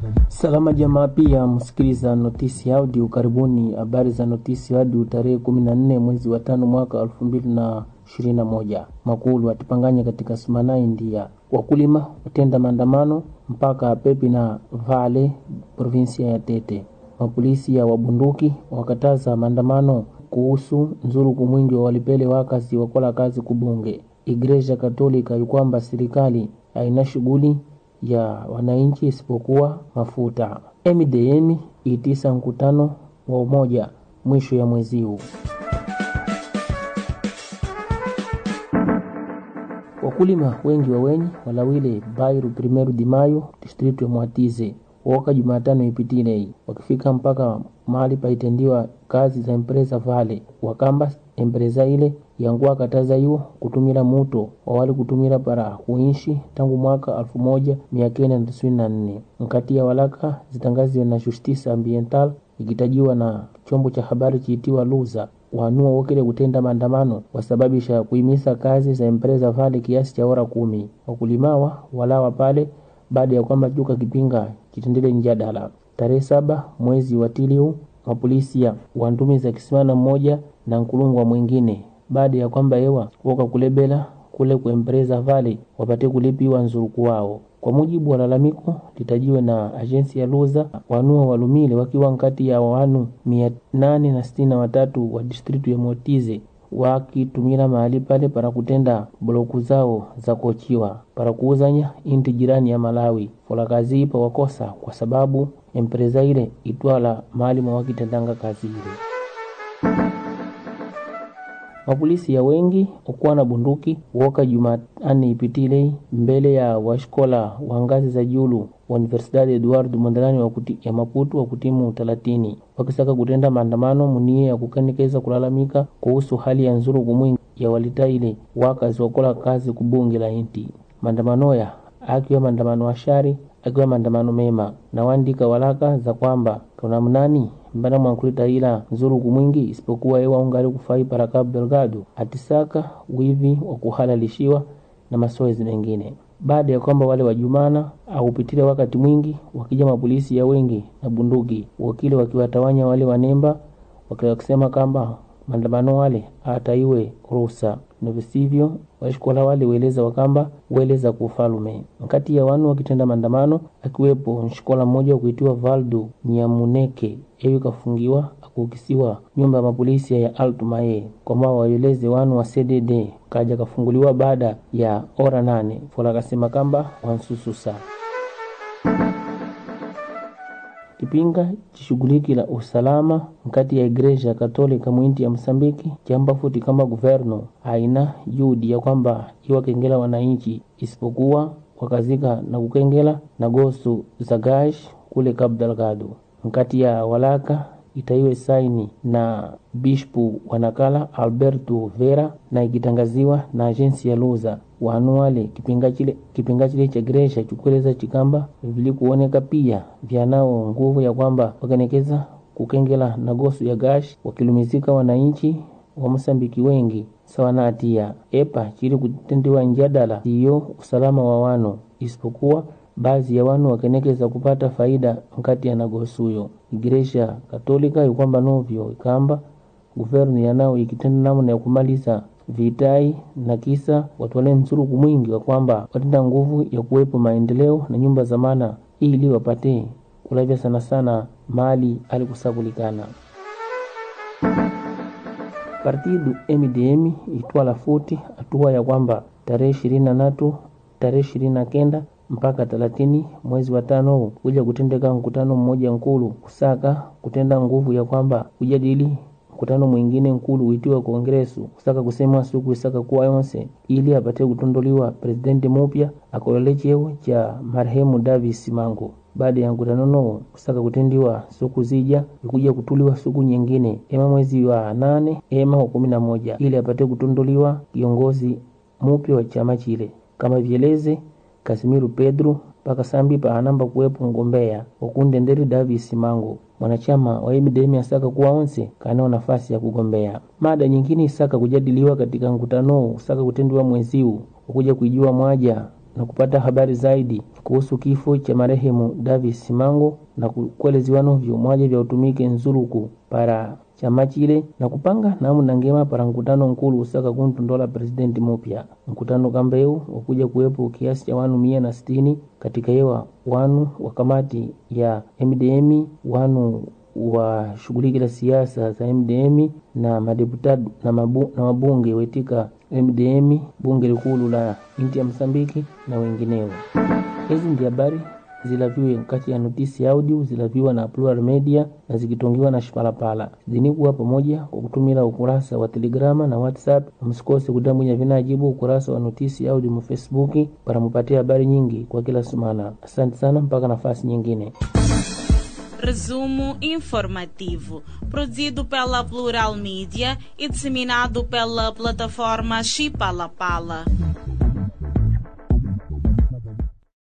Salama jamaa, pia msikiliza notisi audio. Karibuni habari za notisi audio tarehe kumi na nne mwezi wa tano mwaka elfu mbili na ishirini na moja. Makulu atipanganya katika Sumana, India. Wakulima watenda maandamano mpaka Pepi na Vale, provinsia ya Tete. Mapolisi ya wabunduki wakataza maandamano kuhusu nzuruku mwingi wa walipele wakazi wakola kazi kubunge. Igreja Katolika ikwamba serikali haina shughuli ya wananchi isipokuwa mafuta. MDM itisa mkutano wa umoja mwisho ya mwezi huu. Wakulima wengi wa wenyi walawile Bairu Primeiro de Mayo district ya Mwatize woka Jumatano ipitile wakifika mpaka mahali paitendiwa kazi za empresa Vale wakamba empresa ile yanguwa kataza iwo kutumila muto wawali kutumila para kuishi tangu mwaka alfu moja mia kenda na tisini na nne nkati ya walaka zitangaziwe na Justice Ambiental ikitajiwa na chombo cha habari chiitiwa Luza wanua wokile kutenda maandamano wasababisha kuimisa kazi za empresa Vale kiasi cha ora kumi. Wakulimawa walawa pale baada ya kwamba juka kipinga chitendele njadala tarehe saba mwezi wa tiliu mapolisi ya wantumiza kisimana mmoja na nkulungwa mwingine baada ya kwamba ewa woka kulebela kule ku empresa Vale wapate kulipiwa nzuruku wao. Kwa mujibu wa lalamiko litajiwe na ajensi ya Luza, wanua walumile wakiwa nkati ya wanu mia nane na sitini na watatu wa distritu ya Motize wakitumila mahali pale para kutenda bloku zao za kochiwa para kuuzanya inti jirani ya Malawi. Fola kazi ipa wakosa kwa sababu empresa ile itwala mahali mwa wakitendanga kazi ile. Mapolisi ya wengi okuwa na bunduki woka Jumatani ipitile mbele ya washkola wa ngazi za julu wa Universidade Eduardo Mondlane wa kuti, ya Maputo wa kutimu talatini wakisaka kutenda maandamano munie ya kukanikeza kulalamika kuhusu hali ya nzuruku mwingi ya walitaile wakazi wakola kazi kubunge la inti. Maandamano ya akiwa maandamano ashari akiwa maandamano mema na wandika walaka za kwamba kuna mnani mbana mwankulita ila nzuruku mwingi isipokuwa ewa ungali kufai para Cabo Delgado atisaka wivi wa kuhalalishiwa na masoezi mengine baada ya kwamba wale wajumana aupitile wakati mwingi wakija mapolisi ya wengi na bunduki wakile wakiwatawanya wale wanemba wakisema kamba maandamano wale ataiwe ruhusa na visivyo washikola wale weleza wakamba weleza kufalume nkati ya wanu wakitenda maandamano akiwepo nshikola mmoja wa kuitiwa Valdo Nyamuneke eyo kafungiwa akukisiwa nyumba ya mapolisi ya Alto Mae kwamba waeleze wanu wa CDD kaja kafunguliwa baada ya ora nane fola kasema kamba wansususa kipinga chishughuliki la usalama nkati ya igreja katolika mwinti ya Msambiki chamba futi kama guverno haina juhudi ya kwamba iwakengela wananchi isipokuwa wakazika na kukengela na gosu za gash kule Cabo Delgado nkati ya walaka itaiwe saini na bishpu wanakala Alberto Vera na ikitangaziwa na ajensi ya Luza wanu wale kipinga chile, kipinga chile cha Gresha chukweleza chikamba vilikuoneka pia vyanao nguvu ya kwamba wakenekeza kukengela na gosu ya gash wakilumizika wananchi wa Mosambiki wengi sawa na hatia epa chili kutendiwa njadala siyo usalama wa wanu isipokuwa baadhi ya wanu wakenekeza kupata faida nkati ya nagosuyo igreja katolika ikwamba novyo ikamba guvernu yanao ikitenda namna ya kumaliza vitai na kisa watwale msuruku mwingi wa kwamba watenda nguvu ya kuwepo maendeleo na nyumba za maana ili wapate kulavya sana sana mali alikusakulikana partidu MDM itwala futi hatua ya kwamba tarehe ishirini na tatu tarehe ishirini na kenda mpaka thelathini mwezi wa tano huu kuja kutendeka mkutano mmoja nkulu kusaka kutenda nguvu ya kwamba kujadili mkutano mwingine nkulu uitiwa kongresu kusaka kusemwa siku isaka kuwa yonse ili apate kutondoliwa presidenti mupya akolole cheo cha marehemu Davis Mango baada ya mkutano no kusaka kutendiwa siku zija ikuja kutuliwa siku nyingine ema mwezi wa nane ema wa kumi na moja ili apate kutondoliwa kiongozi mupya wa chama chile kama vieleze Kasimiru Pedro mpaka sambi pa anamba kuwepo mgombea wakundenderi Davis Mango mwanachama wa MDM asaka kuwa onse kanao nafasi ya kugombea. Mada nyingine isaka kujadiliwa katika mkutano usaka kutendiwa mweziu ukuja kuijua mwaja na kupata habari zaidi kuhusu kifo cha marehemu Davis Simango na kueleziwa novyo mwaje vya utumike nzuluku para chama chile na kupanga namna ngema para mkutano nkulu usaka kuntundola presidenti mupya mkutano kambeu wakuja kuwepo kiasi cha wanu mia na sitini katika yewa wanu wa kamati ya MDM wanu washughulikila siasa za MDM na madeputado na, mabu, na mabunge wetika MDM bunge likulu la inti ya Msambiki na wengineo. Hizi ndi habari zilaviwe kati ya notisi audio zilaviwa na Plural Media na zikitongiwa na Shipalapala zinikuwa pamoja kwa kutumila ukurasa wa Telegrama na WhatsApp. Msikose kutambwinya vinajibu ukurasa wa notisi audio mu Facebook para mupatia habari nyingi kwa kila sumana. Asante sana, mpaka nafasi nyingine. Resumo informativo, produzido pela Plural Mídia e disseminado pela plataforma Chipalapala.